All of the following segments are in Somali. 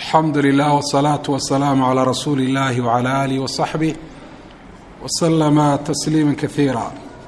alxamdu lilah wsalaatu wasalaamu calaa rasuuli illahi wcala aalihi wasaxbih wasalama tasliima kaiira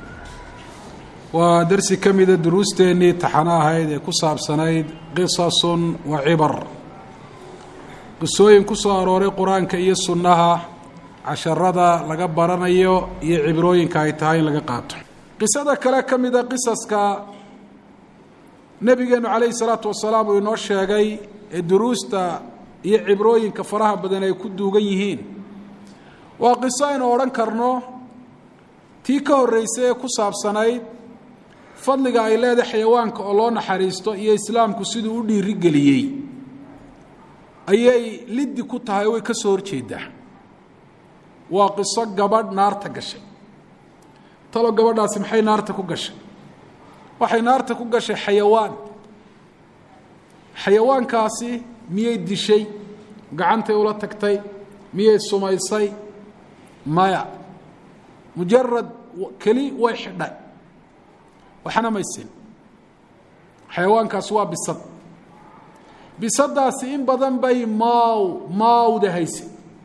waa darsi ka mida duruusteennii taxano ahayd ee ku saabsanayd qisasun wa cibar qisooyin ku soo arooray qur-aanka iyo sunnaha casharada laga baranayo iyo cibrooyinka ay tahay in laga qaato qisada kale ka mida qisaska nebigeenu calayhi salaatu wasalaam uu inoo sheegay ee duruusta iyo cibrooyinka faraha badan ay ku duugan yihiin waa qiso aynu odhan karno tii ka horreysay ee ku saabsanayd fadliga ay leedahay xayawaanka oo loo naxariisto iyo islaamku siduu u dhiirigeliyey ayay liddi ku tahay way ka soo horjeedaa waa qiso gabadh naarta gashay talo gabadhaasi maxay naarta ku gashay waxay naarta ku gashay xayawaan xayawaankaasi miyay dishay gacantay ula tagtay miyay sumaysay maya mujarad keli way xidhay waxna maysin xayawaankaasi waa bisad bisadaasi in badan bay maaw maawda haysa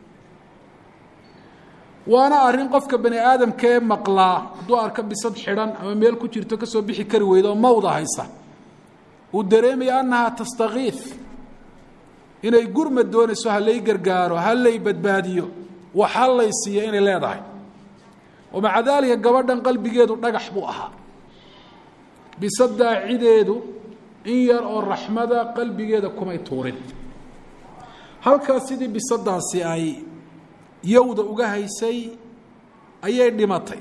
waana arrin qofka bani aadamkee maqlaa hadduu arko bisad xidhan ama meel ku jirto kasoo bixi kari weyda oo mawda haysa uu dareemaya annahaa tastakiif inay gurmad doonayso halay gargaaro halay badbaadiyo wax hallay siiyo inay leedahay oo maca daalika gabadhan qalbigeedu dhagax buu ahaa bisadaa cideedu in yar oo raxmada qalbigeeda kumay tuurin halkaas sidii bisadaasi ay yowda uga haysay ayay dhimatay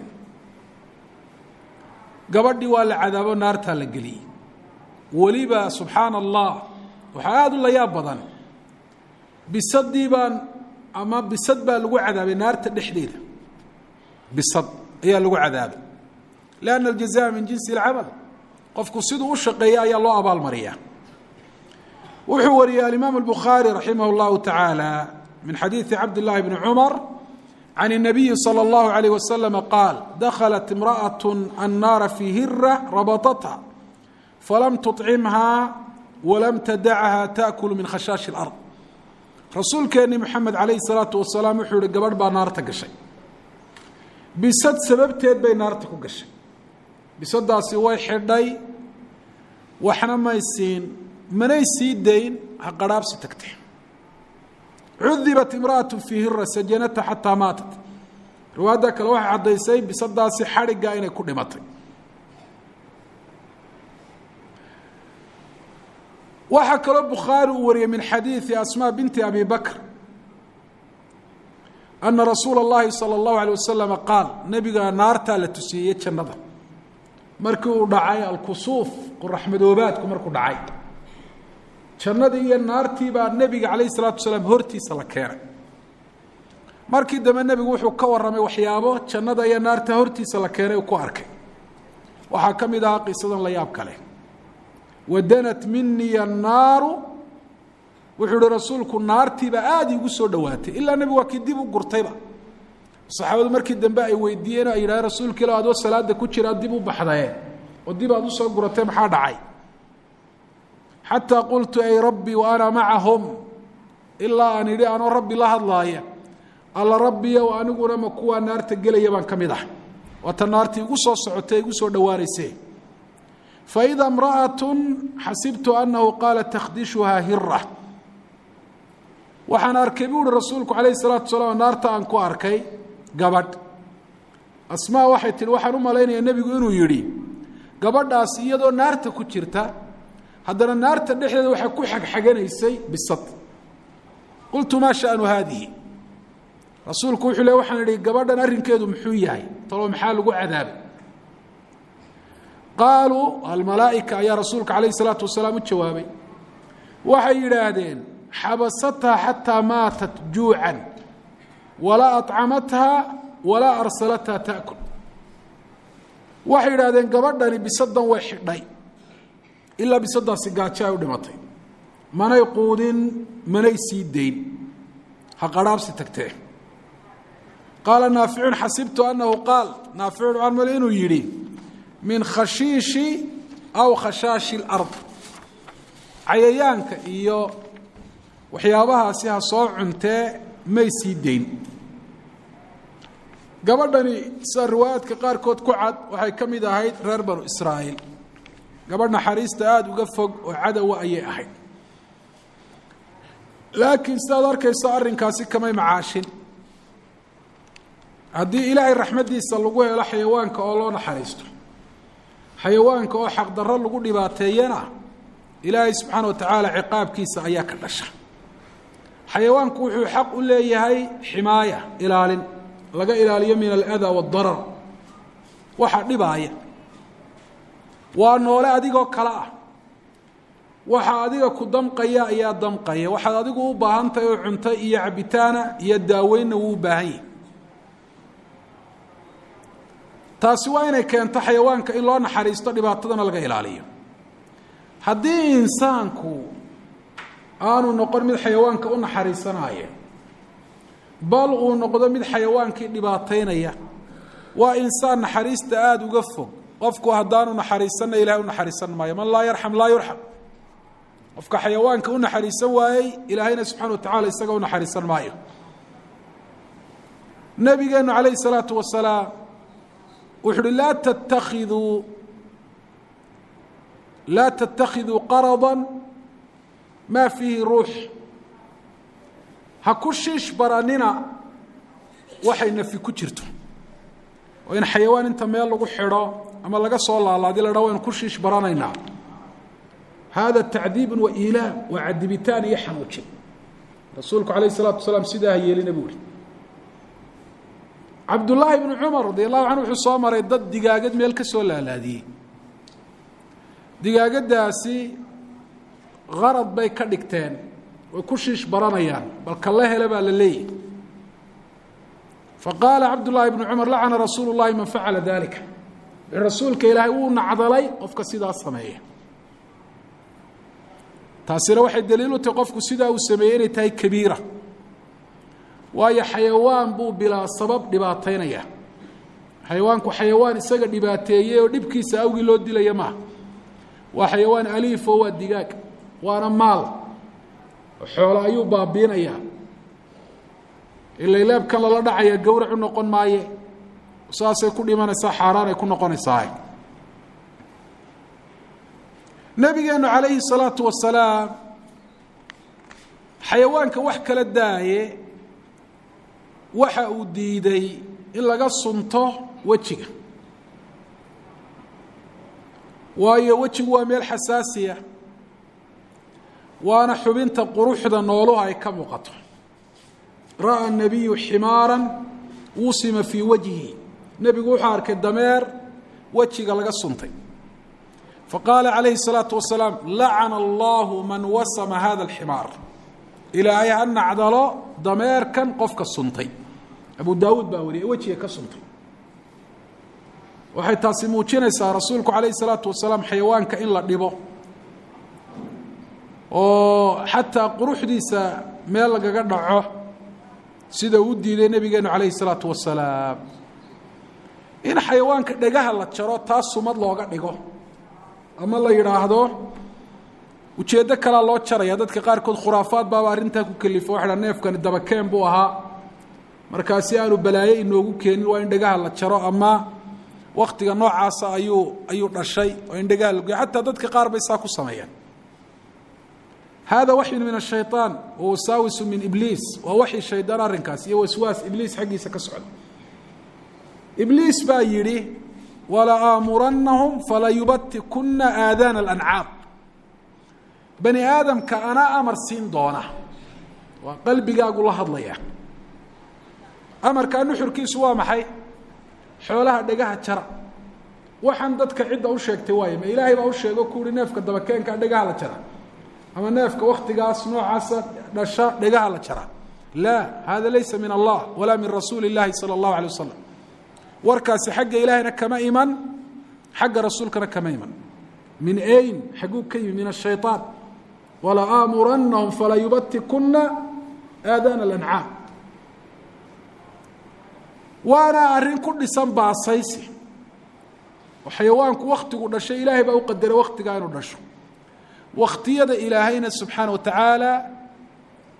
gabadhii waa la cadaabo naartaa la geliyey weliba subxaana allah waxaa aada u layaab badan bisadii baan ama bisad baa lagu cadaabay naarta dhexdeeda bisad ayaa lagu cadaabay lianna aljazaa min jinsi alcamal qofku siduu u shaqeeya ayaa loo abaalmariyaa wuxuu wariyey alimaam albukhaari raximah اllahu tacaala min xadiidi cabd llahi bni cumar can الnabiyi salى اllahu alayh waslama qaal daklat imraأaة annaara fii hira rabaطatha falam tuطcimhaa walam tadachha taأkulu min khashaashi اlard rasuulkeenni moxamed calayhi الsalaatu wasalaam wuxuu yihi gabadh baa naarta gashay bisad sababteed bay naarta ku gashay bisadaasi way xidhay waxna may siin manay sii dayn ha qarhaabsi tagtay cudibat imra'atu fii hira sajanata xataa maatat riwaayadda kale waxay caddaysay bisadaasi xadhigga inay ku dhimatay waxaa kaloo bukhaari uu wariyey min xadiidi asmaa binti abi bakr ana rasuula اllahi salى اllahu alيه wasalama qaal nebiga naartaa la tusiiyey jannada markii uu dhacay alkusuuf qoraxmadoobaadku markuu dhacay jannadii iyo naartii baa nebiga calayh الsalaatu wasalaam hortiisa la keenay markii dambe nebigu wuxuu ka warramay waxyaabo jannada iyo naarta hortiisa la keenay uu ku arkay waxaa ka mid ahaa qisadan la yaab kale wadanat miniya annaaru wuxuu ihi rasuulku naartiiba aada iigu soo dhowaatay ilaa nebigu waa kii dib u gurtayba saxaabadu markii dambe ay weydiiyeen ay yidhahdeen rasuulka ila adoo salaada ku jira dib u baxdaye oo dib aad usoo guratay maxaa dhacay xataa qultu ay rabbii wa ana macahum ilaa aan idhi anoo rabbi la hadlaaya alla rabbiyow aniguna ma kuwaa naarta gelaya baan ka mid ah waata naartii igu soo socotay igu soo dhowaanayse faida imra'atu xasibtu annahu qaala takhdishuhaa hira waxaan arkay buu uhi rasuulku calayhi salaatu wasalaam naarta aan ku arkay gabadh asmaa waxay tihi waxaan u malaynayaa nebigu inuu yidhi gabadhaasi iyadoo naarta ku jirta haddana naarta dhexdeeda waxay ku xagxaganaysay bisad qultu maa sha'nu haadihi rasuulku wuxuu le waxaan idhi gabadhan arrinkeedu muxuu yahay talo maxaa lagu cadaabay qaaluu almalaa'ika ayaa rasuulka calayhi salaatu wasalaam u jawaabay waxay yidhaahdeen xabasathaa xataa maatat juucan walaa aطcamathaa walaa arsalathaa taأkul waxay yidhahdeen gabadhani bisadan way xidhay ilaa bisadaasi gaajo ay u dhimatay manay quudin manay sii dayn ha qarhaabsi tagtee qaala naaficun xasibtu annahu qaal naaficun waxaan male inuu yidhi min khashiishi aw khashaashi اlard cayayaanka iyo waxyaabahaasi ha soo cuntee may sii dayn gabadhani sida riwaayaadka qaarkood ku cad waxay ka mid ahayd reer banu israa'iil gabadh naxariista aada uga fog oo cadowa ayay ahayd laakiin sidaad arkayso arrinkaasi kamay macaashin haddii ilaahay raxmaddiisa lagu helo xayawaanka oo loo naxariisto xayawaanka oo xaqdarro lagu dhibaateeyana ilaahay subxaana wa tacaala ciqaabkiisa ayaa ka dhasha xayawaanku wuxuu xaq u leeyahay ximaaya ilaalin laga ilaaliyo min aladaa waadarar waxa dhibaaya waa noole adigoo kale ah waxa adiga ku damqaya ayaa damqaya waxaad adigu u baahan tahay oo cunto iyo cabitaana iyo daaweynna wuu u baahan yahay taasi waa inay keento xayawaanka in loo naxariisto dhibaatadana laga ilaaliyo haddii insaanku aanu noqon mid xayawaanka u naxariisanaya bal uu noqdo mid xayawaankii dhibaataynaya waa insaan naxariista aada uga fog qofku haddaanu naxariisanna ilahay u naxariisan maayo man laa yarxam laa yurxam qofka xayawaanka u naxariisan waayey ilaahayna subxana wa tacala isaga u naxariisan maayo nabigeenu calayhi salaatu wasalaam wuxu uhi laa tattakiduu laa tattakhiduu qarada maa fiihi ruux ha ku shiish baranina waxay nafi ku jirto oo in xayawaan inta meel lagu xidho ama laga soo laalaadi la dha waynu ku shiish baranaynaa hada tacdiibun wa ilaam waa cadibitaan iyo xanuujin rasuulku calayh isalaatu wasalaam sidaa ha yeelina buu ihi cabdullaahi bnu cumar radi allahu canhu wuxuu soo maray dad digaagad meel ka soo laalaadiyey digaagadaasi qarad bay ka dhigteen way ku shiish baranayaan bal kala hele baa la leeyahy faqaala cabdullaahi bnu cumar lacana rasuulu llahi man facala dalika rasuulka ilaahay wuu nacdalay qofka sidaa sameeya taasina waxay daliil u tahay qofku sidaa uu sameeyey inay tahay kabiira waayo xayawaan buu bilaa sabab dhibaataynaya xayawaanku xayawaan isaga dhibaateeyey oo dhibkiisa awgii loo dilaya maaha waa xayawaan aliifo waa digaag waana maal xoolo ayuu baabiinayaa ilaylaabkan lala dhacaya gawrac u noqon maaye saasay ku dhimanaysaa xaaraan ay ku noqonaysaa nabigeenu calayhi salaatu wasalaam xayawaanka wax kala daaye waxa uu diiday in laga sunto wejiga waayo wejigu waa meel xasaasiya waana xubinta quruxda nooluhu ay ka muuqato ra'a nabiyu ximaara wusima fii wajhi nebigu wuxuu arkay dameer wejiga laga suntay faqaala calayhi الsalaatu wasalaam lacana allahu man wasama hada اlximaar ilaahay ha nacdalo dameerkan qofka suntay abu daawuud baa wariyay wejiga ka suntay waxay taasi muujinaysaa rasuulku calayhi الsalaatu wasalaam xayawaanka in la dhibo oo xataa quruxdiisa meel lagaga dhaco sida uu diiday nebigeenu calayhi الsalaatu wasalaam in xayawaanka dhegaha la jaro taas sumad looga dhigo ama la yidhaahdo ujeeddo kalaa loo jaraya dadka qaarkood khuraafaad baaba arrintaa ku kelifo waxa dha neefkani dabakeen buu ahaa markaasi aanu balaaye inoogu keenin waa in dhegaha la jaro ama waktiga noocaasa ayuu ayuu dhashay oo in dhegaha lagoy xataa dadka qaar bay saa ku sameeyaan hada waxyun min ashayطaan wa wasaawisu min ibliis waa waxyi shaydaan arrinkaas iyo waswaas ibliis xaggiisa ka socda ibliis baa yidhi walaaamurannahum falayubatikuna aadaana alancaam bani aadamka anaa amar siin doona waa qalbigaagu la hadlaya amarkaa nuxurkiisu waa maxay xoolaha dhegaha jara waxaan dadka cidda u sheegtay waayo ma ilaahay baa u sheego ku uhi neefka dabakeenkaa dhegaha la jara ama neefka waktigaas noocaasa dhasha dhegaha la jara laa hada laysa min allah walaa min rasuuli اllahi salى اllahu alيه wasalam warkaasi xagga ilaahayna kama iman xagga rasuulkana kama iman min ayn xagguu ka yimi min الshayطaan walaaamurannahum falayubatikuna aadaana اlancaam waana arrin ku dhisan baasaysi oo xayawaanku waktigu dhashay ilaahay baa u qadaray waktigaa inuu dhasho wakhtiyada ilaahayna subxaana wa tacaala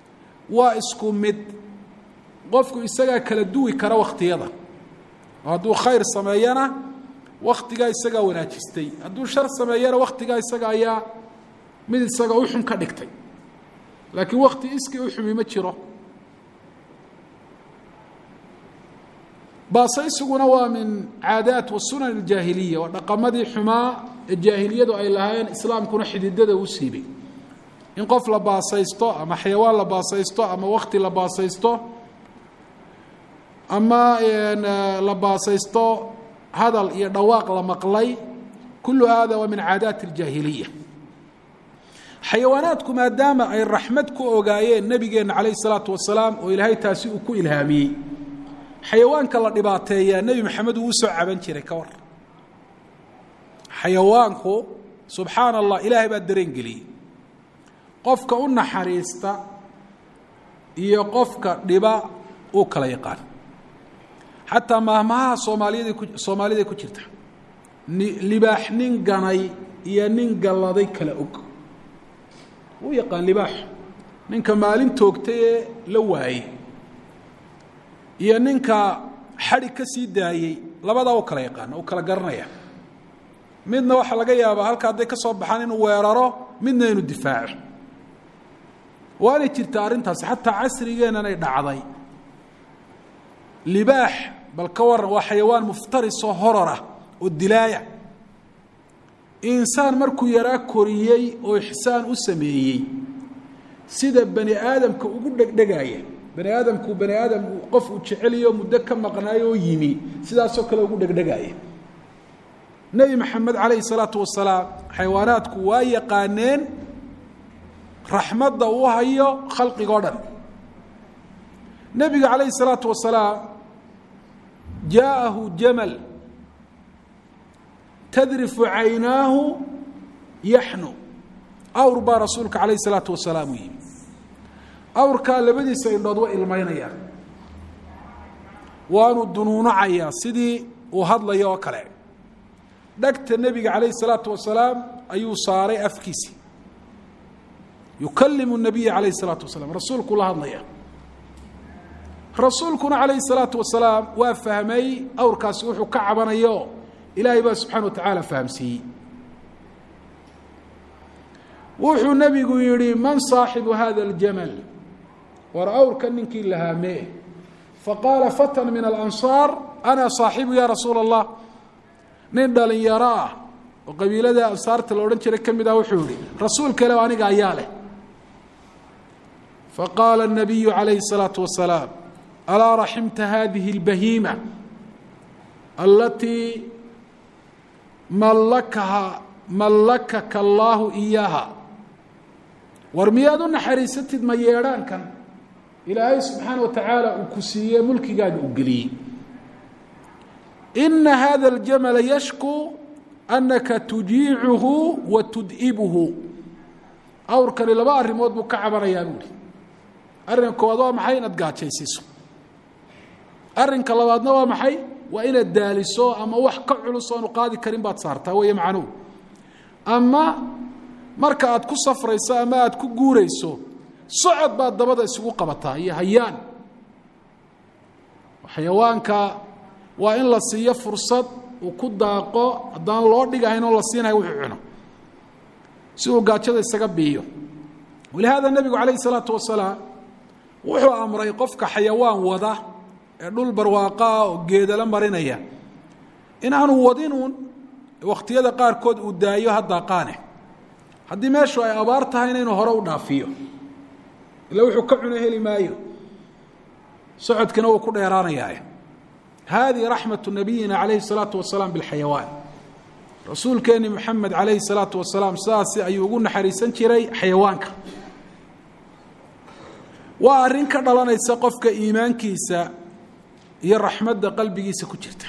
waa isku mid qofku isagaa kala duwi kara wakhtiyada oo hadduu khayr sameeyana waktigaa isagaa wanaajistay hadduu shar sameeyana waktigaa isaga ayaa mid isaga u xun ka dhigtay laakiin wakti iskii u xumi ma jiro baasaysiguna waa min caadaat wa sunan اljaahiliya waa dhaqamadii xumaa ee jaahiliyadu ay lahaayeen islaamkuna xididada u siibay in qof la baasaysto ama xayawaan la baasaysto ama wakti la baasaysto ama la baasaysto hadal iyo dhawaaq la maqlay kulu hada waa min caadaat اljaahiliya xayawaanaadku maadaama ay raxmad ku ogaayeen nebigeenna calayh الsalaatu wasalaam oo ilaahay taasi uu ku ilhaamiyey xayawaanka la dhibaateeyaa nebi maxamed uu usoo caban jiray ka war xayawaanku subxaana allah ilaahay baa dareen geliyey qofka u naxariista iyo qofka dhiba uu kala yaqaan xataa maahmahaha soomaaliyada ku soomaaliday ku jirta libaax nin ganay iyo nin galladay kala og uu yaqaan libaax ninka maalin toogtay ee la waayey iyo ninka xadhig ka sii daayey labadaa u kala yaqaana u kala garanaya midna waxaa laga yaabaa halka hadday ka soo baxaan inuu weeraro midna inuu difaaco waanay jirtaa arrintaasi xataa casrigeennan ay dhacday libaax bal ka waran waa xayawaan muftarisoo horor ah oo dilaaya insaan markuu yaraa koriyey oo ixsaan u sameeyey sida bani aadamka ugu dhegdhegaaya bani aadamku bani aadam qof uu jeceliyo muddo ka maqnaayo oo yimi sidaasoo kale ugu dhegdhegaaya nebi maxamed calayhi salaatu wasalaam xayawaanaadku waa yaqaaneen raxmadda uu hayo khalqigoo dhan nebiga calayhi salaatu wasalaam jaa'ahu jamal tadrifu caynaahu yaxnu awr baa rasuulka calayhi salaatu wasalaam u yimi awrkaa labadiisa indhood way ilmaynayaan waanu dunuunacayaa sidii uu hadlayo oo kale dhagta nebiga calayhi salaatu wasalaam ayuu saaray afkiisi yukalimu nabiya calayhi salaatu wasalaam rasuulkuu la hadlaya rasuulkuna calayhi salaatu wasalaam waa fahmay awrkaasi wuxuu ka cabanayo ilaahay baa subxana wa tacaala fahamsiiyey wuxuu nebigu yihi man saaxibu hada aljamal war awrka ninkii lahaamee faqaala fatan min alansaar ana saaxibu ya rasuula allah nin dhalinyaro ah oo qabiilada ansaarta la odhan jiray ka mid ah wuxuu yihi rasuulka le aniga ayaa leh faqaala الnabiyu calayhi الsalaatu wasalaam alaa raximta hadihi اlbahiima alatii mallakaha mallakaka allaahu iyaaha war miyaad u naxariisatid ma yeedhaankan ilaahay subxaana wa tacaala uu ku siiyey mulkigaaga u geliyey ina hada اljamala yashku anaka tujiicuhu wa tud'ibuhu awrkani laba arrimood buu ka cabanayaa buuhi arrinka koowaad waa maxay inaad gaajaysiiso arrinka labaadna waa maxay waa inaad daaliso ama wax ka culus oonu qaadi karin baad saartaa weeye macnuhu ama marka aad ku safrayso ama aad ku guurayso socod baad dabada isugu qabataa iyo hayaan xayawaanka waa in la siiyo fursad uu ku daaqo haddaan loo dhigahayn oo la siinayo wuxuu cuno si uu gaajada isaga biiyo walihaada nebigu calayhi salaatu wasalaam wuxuu amray qofka xayawaan wada ee dhul barwaaqaa oo geedala marinaya inaanu wadinuun wakhtiyada qaarkood uu daayo ha daaqaane haddii meeshu ay abaar tahayna inuu hore u dhaafiyo ila wuxuu ka cuno heli maayo socodkina wuu ku dheeraanayaa hadihi raxmatu nabiyina calayhi الsalaatu wasalaam biاlxayawaan rasuulkeeni moxamed calayhi الsalaatu wasalaam sidaasi ayuu ugu naxariisan jiray xayawaanka waa arrin ka dhalanaysa qofka iimaankiisa iyo raxmadda qalbigiisa ku jirta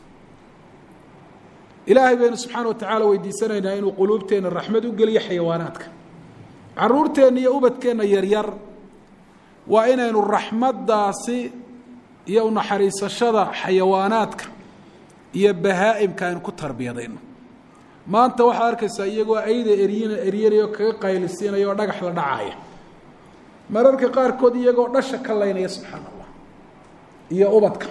ilaahay baynu subxaana wa tacaala weydiisanaynaa inuu quluubteenna raxmad u geliyo xayawaanaadka caruurteenna iyo ubadkeenna yaryar waa inaynu raxmaddaasi iyo unaxariisashada xayawaanaadka iyo bahaa'imka aynu ku tarbiyadayno maanta waxaad arkaysaa iyagoo ayda eryin eryanayo kaga qaylisiinaya oo dhagax la dhacaaya mararka qaarkood iyagoo dhasha ka laynaya subxaana allah iyo ubadka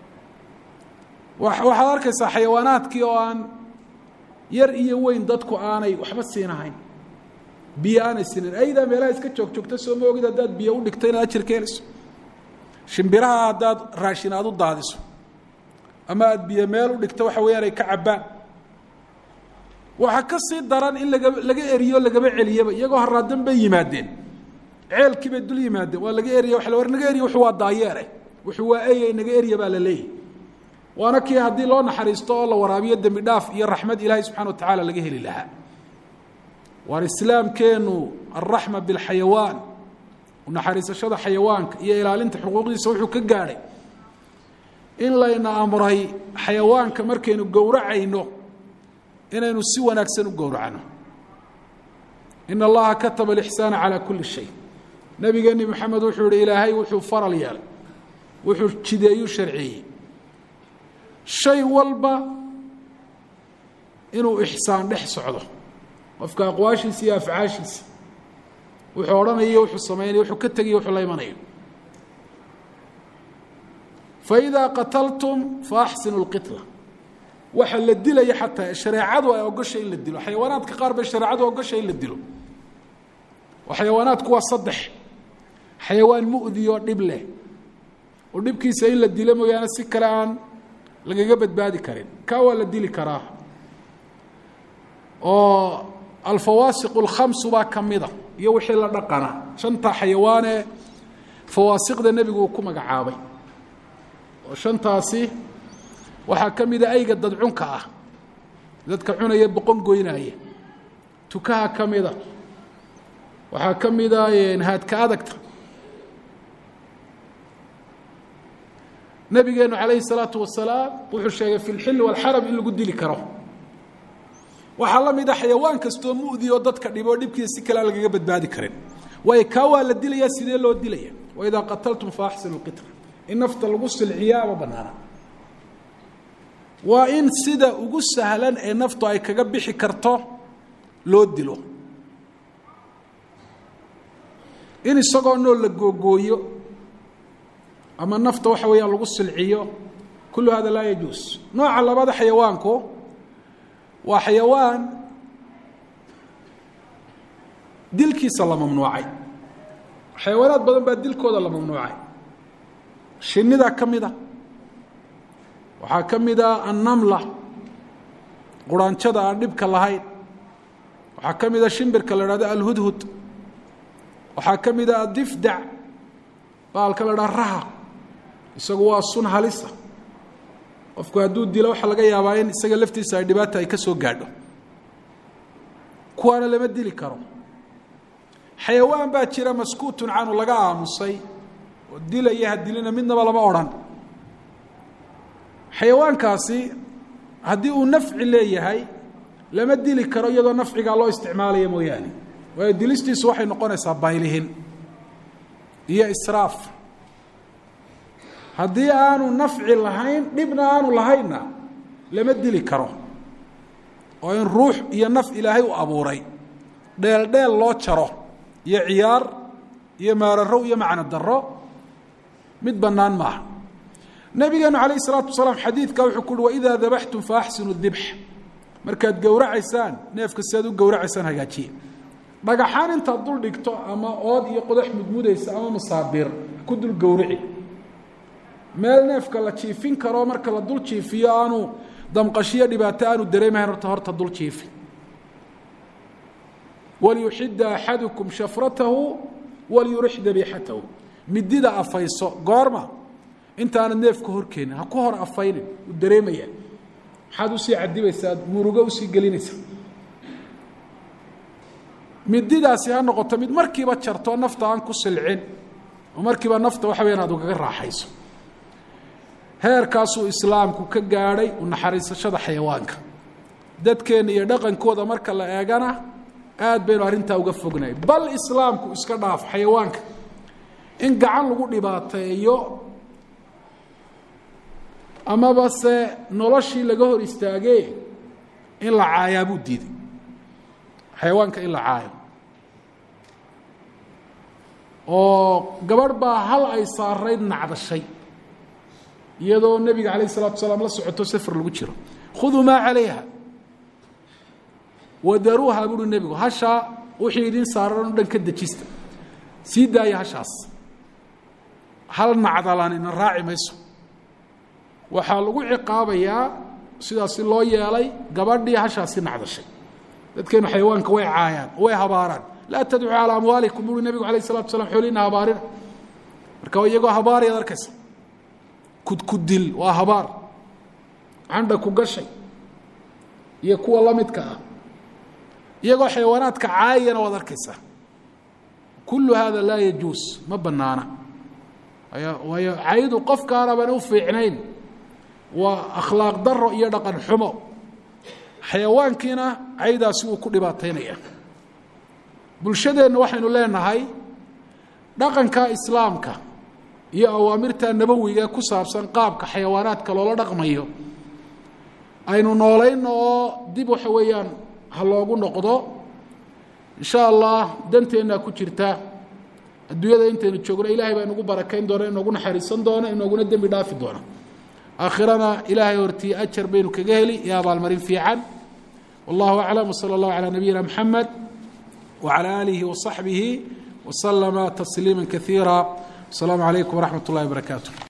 waxaad arkaysaa xayawaanaadkii oo aan yar iyo weyn dadku aanay waxba siinahayn biyo aanay siinayn aydaa meelaha iska joog joogta soo ma ogid haddaad biyo u dhigto inaad ajir ka helayso shimbiraha haddaad raashin aad u daadiso ama aada biyo meel u dhigto waxa weeyaan ay ka cabbaan waxaa ka sii daran in laga laga eriyo lagaba celiyaba iyagoo haraadan bay yimaadeen ceelkii bay dul yimaadeen waa laga eriya waa la war naga eriya wuxuu waa daayeere wuxuu waa eyey naga eriya baa la leeyahy waana kii haddii loo naxariisto oo la waraabiyo dembi dhaaf iyo raxmad ilaahay subxana wa tacaala laga heli lahaa waar islaamkeenu alraxma bilxayawaan unaxariisashada xayawaanka iyo ilaalinta xuquuqdiisa wuxuu ka gaadhay in layna amray xayawaanka markaynu gowracayno inaynu si wanaagsan u gowracno in allaha kataba alixsaana calaa kulli shay nabigeeni maxamed wuxuu yihi ilaahay wuxuu faral yeelay wuxuu jideeyu sharceeyey shay walba inuu ixsaan dhex socdo qofka aqwaashiisa iyo afcaashiisa wuxuu odhanayo wuxuu samaynayo wuxuu ka tegayo wuxuu la imanayo faidaa qataltum faaxsinu lqitla waxa la dilaya xataa shareecadu ay ogoshay in la dilo xayawaanaadka qaar bay shareecadu ogoshay in la dilo oo xayawaanaadku waa saddex xayawaan mu'di oo dhib leh oo dhibkiisa in la dilo mooyaane si kale aan lagaga badbaadi karin kaa waa la dili karaa oo alfawaasiq اlkhamsu baa ka mida iyo wixii la dhaqana shantaa xayawaanee fawaasiqda nebigu uu ku magacaabay oo shantaasi waxaa ka mida ayga dadcunka ah dadka cunaya boqon goynaaya tukaha ka mida waxaa ka mida haadka adagta nabigeenu calayhi الsalaatu wasalaam wuxuu sheegay fi اlxil wاlxaram in lagu dili karo waxaa la mida xayawaan kastoo mu'di oo dadka dhiboo dhibkiisa si kale aan lagaga badbaadi karin waayo kaa waa la dilaya sidee loo dilaya waidaa qataltum faaxsinu اlqitla in nafta lagu silciyaa ama banaana waa in sida ugu sahlan ee naftu ay kaga bixi karto loo dilo in isagoo nool la googooyo ama nafta waxa weeyaan lagu silciyo kullu hada laa yajuus nooca labada xayawaanku waa xayawaan dilkiisa la mamnuucay xayawaanaad badan baa dilkooda la mamnuucay shinidaa ka mida waxaa ka mida annamla quraanjada aan dhibka lahayn waxaa ka mida shimbirka la hahdo alhudhud waxaa ka mida adifdac baalka la dhaha raha isagu waa sun halisa qofku hadduu dilo waxaa laga yaabaa in isaga laftiisa ay dhibaata ay ka soo gaadho kuwaana lama dili karo xayawaan baa jira maskuutun canu laga aamusay oo dilaya ha dilina midnaba lama odhan xayawaankaasi haddii uu nafci leeyahay lama dili karo iyadoo nafcigaa loo isticmaalaya mooyaane waayo dilistiisu waxay noqonaysaa baylihin iyo israaf haddii aanu nafci lahayn dhibna aanu lahaynna lama dili karo oo in ruux iyo naf ilaahay u abuuray dheel dheel loo jaro iyo ciyaar iyo maararow iyo macno daro mid bannaan maaha nabigeenu calayh isalaatu wasalaam xadiidka wuxuu ku uhi waidaa dabaxtum faaxsinu dibx markaad gowracaysaan neefka siaad u gowracaysaan hagaajiye dhagaxaan intaad dul dhigto ama ood iyo qodax mudmudaysa ama masaabiir ku dul gowrici meel neefka la jiifin karo marka la dul jiifiyo aanu damqashiyo dhibaato aanu dareemahayn horta horta dul jiifi waliyuxida axadukum shafratahu waliyurix dabiixatahu midida afayso goorma intaanad neefka horkeenin ha ku hor afaynin u dareemaya maxaad usii cadibaysaa murugo usii gelinaysa mididaasi ha noqoto mid markiiba jarto nafta aan ku silcin oo markiiba nafta waxa weyaan aad ugaga raaxayso heerkaasuu islaamku ka gaadhay u naxariisashada xayawaanka dadkeenna iyo dhaqankooda marka la eegana aad baynu arrintaa uga fognahay bal islaamku iska dhaaf xayawaanka in gacan lagu dhibaateeyo amaba se noloshii laga hor istaagee in la caayaa buu diiday xayawaanka in la caayo oo gabadh baa hal ay saarayd nacdashay iyadoo nebiga calayh isalatu salaam la socoto safar lagu jiro khuduu maa calayha wadaruuha buuhi nebigu hashaa wixii idin saaran o dhan ka dejista sii daaya hashaas hal nacdalan ina raaci mayso waxaa lagu ciqaabayaa sidaasi loo yeelay gabadhii hashaasi nacdashay dadkeenu xayawaanka way caayaan way habaaraan laa tadcuu calaa amwaalikum buuhi nebigu alayh isalatu slam xooliina habaarina marka iyagoo habaarayaad arkaysa kudkudil waa habaar candha ku gashay iyo kuwa la midka ah iyagoo xayawaanaadka caayana waad arkaysaa kullu hada laa yajuus ma banaana waayo caydu qofkaana baan u fiicnayn waa akhlaaq daro iyo dhaqan xumo xayawaankiina caydaasi wuu ku dhibaataynaya bulshadeenna waxaynu leenahay dhaqanka islaamka iyo awaamirta nabowiga ku saabsan qaabka xayawaanaadka loola dhaqmayo aynu noolayno oo dib waxa weeyaan ha loogu noqdo insha allah danteennaa ku jirta adduunyada intaynu joogno ilahay baa inagu barakayn doona inoogu naxariisan doona inooguna dembi dhaafi doona aakhirana ilaahay hortii ajar baynu kaga heli iyo abaalmarin fiican wallahu aclam wsala allahu calaa nabiyina mxamed wcalى aalihi waصaxbihi waslama tasliima kaiira asalaamu calaykum waraxmat اllahi barakaatu